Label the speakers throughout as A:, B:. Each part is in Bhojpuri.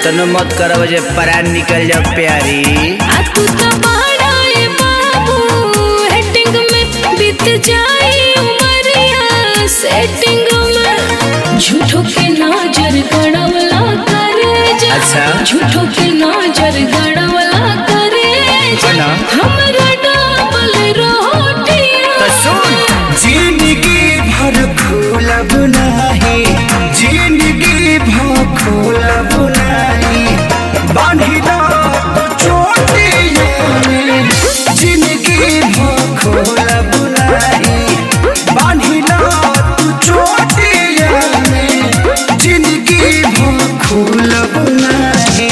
A: इतनो मत करब जे परान निकल जाओ प्यारी
B: आ तू तो बड़ा ए बाबू हेटिंग में बीत जाई उमरिया सेटिंग में झूठो के नजर गड़वला करे जा
A: अच्छा।
B: झूठो के नजर गड़वला करे जा
A: है ना?
B: हमरा डबल रोटियां
A: तो सुन
C: जिंदगी भर खोलब नाही जिंदगी भर खोलब नाही बांधिला तो चोटिया में जिंदगी भर खोलब नाही बांधिला तो चोटिया में जिंदगी भर खोलब नाही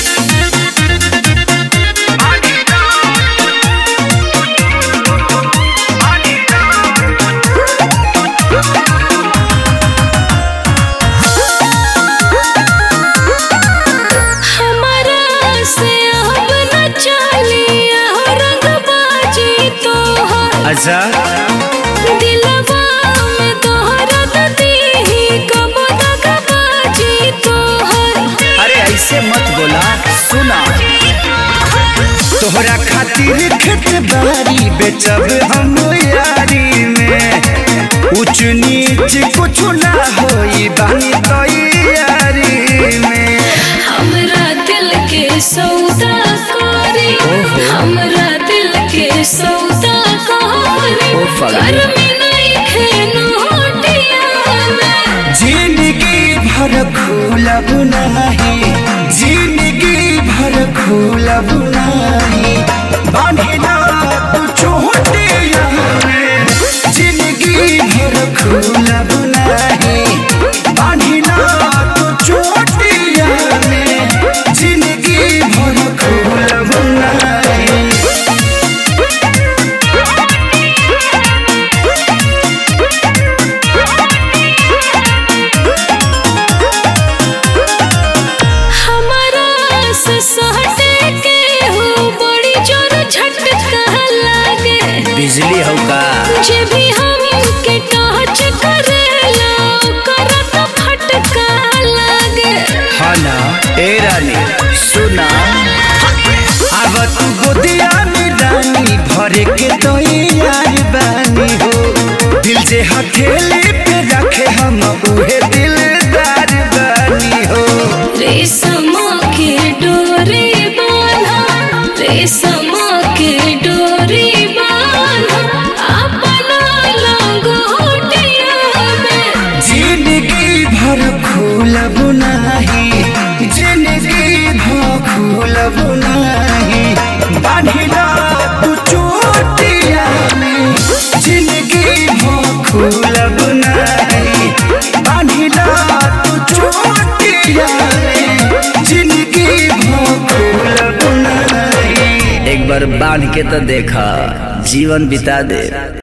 B: हमारा से अब न चलिया रंगबाजी तोहर
A: अच्छा
B: दिलवा में तोहरत दीही कब दगबाजी तोहर
A: अरे ऐसे मत बोला सुना
C: तोहरा खातिर खेत बारी बेचब हम यारी में ऊंच नीच कुछ ना होई बानी तैयारी में
B: हमरा दिल के सौदा करी हमरा दिल के सौदा करी
A: ओ फगली।
B: घर में नहीं खेनोटिया में
C: जिंदगी भर खोलब नाही जिंदगी भर खोलब नाही बांधिला तू चोटिया में जिंदगी भर खोलब नाही बांधिला तू चोटिया में जिंदगी भर खोलब नाही
B: हमारा से सहटे के हो बड़ी जोर झटका लागे
A: बिजली हो का
B: जे भी हम के टच करेला ओकरा तो फटका लागे
A: हाँ ना ए रानी सुना
C: अब तू गोदिया में रानी भरे के तो यार बानी हो दिल जे हथेली पे रखे हम उहे दिलदार बानी हो
B: रेशम के डोरी बांधा रेशम के डोरी बांधा अपना लंगोटिया में
C: जिंदगी भर खोलब नाही जिंदगी भर खोलब नाही बांधिला तू चोटिया में जिंदगी भर खोलब नाही बांधिला तू चोटिया में जिंदगी भर खोलब नाही
A: एक बार बांध के तो देखा जीवन बिता दे